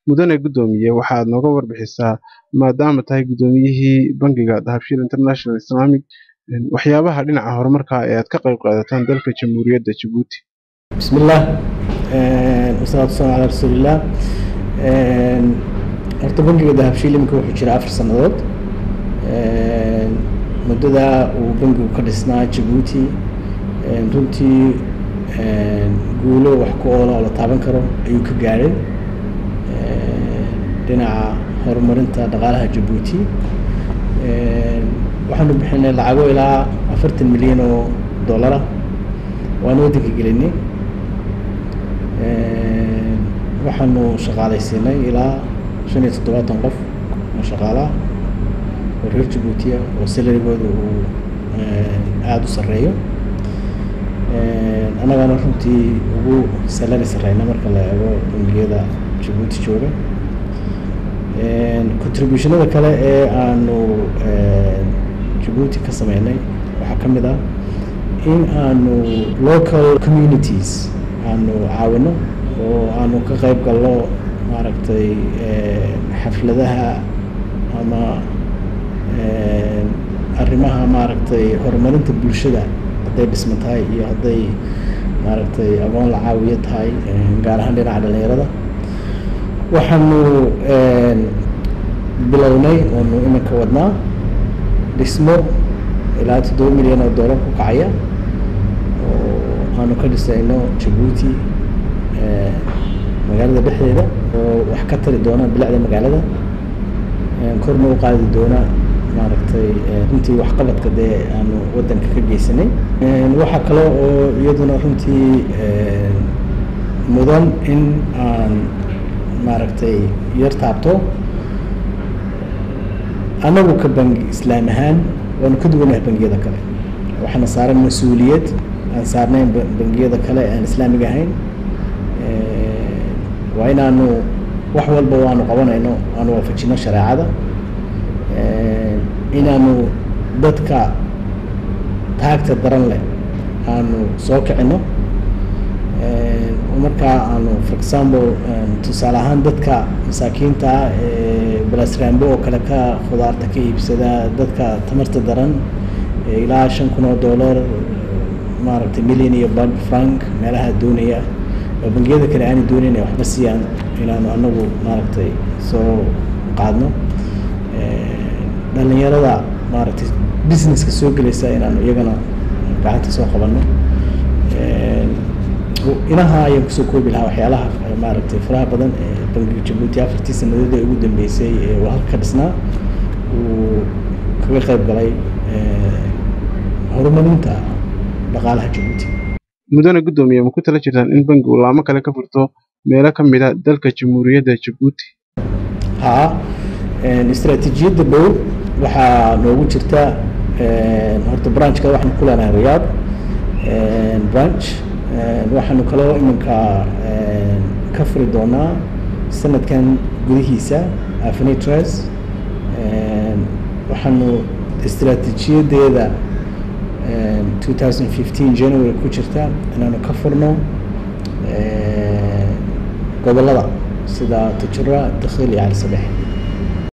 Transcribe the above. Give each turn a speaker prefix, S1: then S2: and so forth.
S1: mudane guddoomiye waxaad nooga warbixisaa maadaama tahay guddoomiyihii bangiga dahabshiil international islamic waxyaabaha dhinaca horumarka ee aad ka qayb qaadataan dalka jamhuuriyadda jabuuti
S2: بسم الله wasalaatu wasalaamu calaa rasuulillaah horta bangiga dahabshiil iminka wuxuu jira afar sannadood muddada uu bangigu ka dhisnaa jabuuti runtii guulo wax ku oola oo la taaban karo ayuu ka gaadhay dhinaca horumarinta dhaqaalaha jabuuti waxaanu bixinay lacago ilaa afartan milyan oo dollara waana waddanka gelinay waxaanu shaqaalaysiinay ilaa shan iyo toddobaatan qof oo shaqaalaha oo reer jabuutiya oo salarigooda uu aada u sarreeyo annagana runtii ugu salari sarreyna marka la eego bangiyada jabuuti jooga contributionada kale ee aanu jabuuti ka sameynay waxaa ka mid ah in aanu local communities aanu caawino oo aanu ka qayb galno maaragtay xafladaha ama arrimaha maaragtay horumarinta bulshada hadday dhisma tahay iyo hadday maaragtay aqoon la caawiyo tahay gaar ahaan dhinaca dhalinyarada waxaanu bilownay oonu iminka wadnaa dhismo ilaa toddoba milyan oo dollar ku kacaya oo aanu ka dhisayno jabuuti magaalada dhexdeeda oo wax ka tari doona bilicda magaalada korna u qaadi doona maaragtay runtii waxqabadka dee aanu waddanka ka geysanay waxaa kale oo iyaduna runtii mudan in aan maaragtay yar taabto annagu ka bangi islaam ahaan waanu ka duwanahay bangiyada kale waxaana saaran mas-uuliyad aan saarnayn bangiyada kale aan islaamiga ahayn waa inaanu wax walba waanu qabanayno aanu waafajino shareecada inaanu dadka taagta daran leh aanu soo kicino markaa aanu for example tusaale ahaan dadka masaakiinta ah ee balasrambo oo kale ka khudaarta ka iibsada dadka tamarta daran ilaa shan kun oo dollar maaragtay million iyo bad frank meelaha doonaya oo bangiyada kale aana doonayn waxba siiyaan inaanu anagu maaragtay soo qaadno dhalinyarada maaragtay businesska soo gelaysa inaanu iyagana gacanta soo qabanno inaha ayaan kusoo koobi lahaa waxyaalaha maaragtay faraha badan ee bangiga jabuuti afartii sanadood ee ugu dambeysay ee uu halka ka dhisnaa uu kaga qayb galay horumarinta dhaqaalaha jabuuti
S1: mudane guddoomiye ma ku tala jirtaan in bangigu laamo kale ka furto meelo ka mid a dalka jamhuuriyadda jabuuti
S2: haa istaraatiijiyadda dhow waxaa noogu jirta horta branchka waxaanu ku leenahay riyaad branch waxaanu kaloo iminka ka furi doonaa sanadkan gudihiisa afinitres waxaanu istaraatiijiyadeeda 2015 january ku jirta inaanu ka furno gobolada sida tajura dakhil iyo cali sadex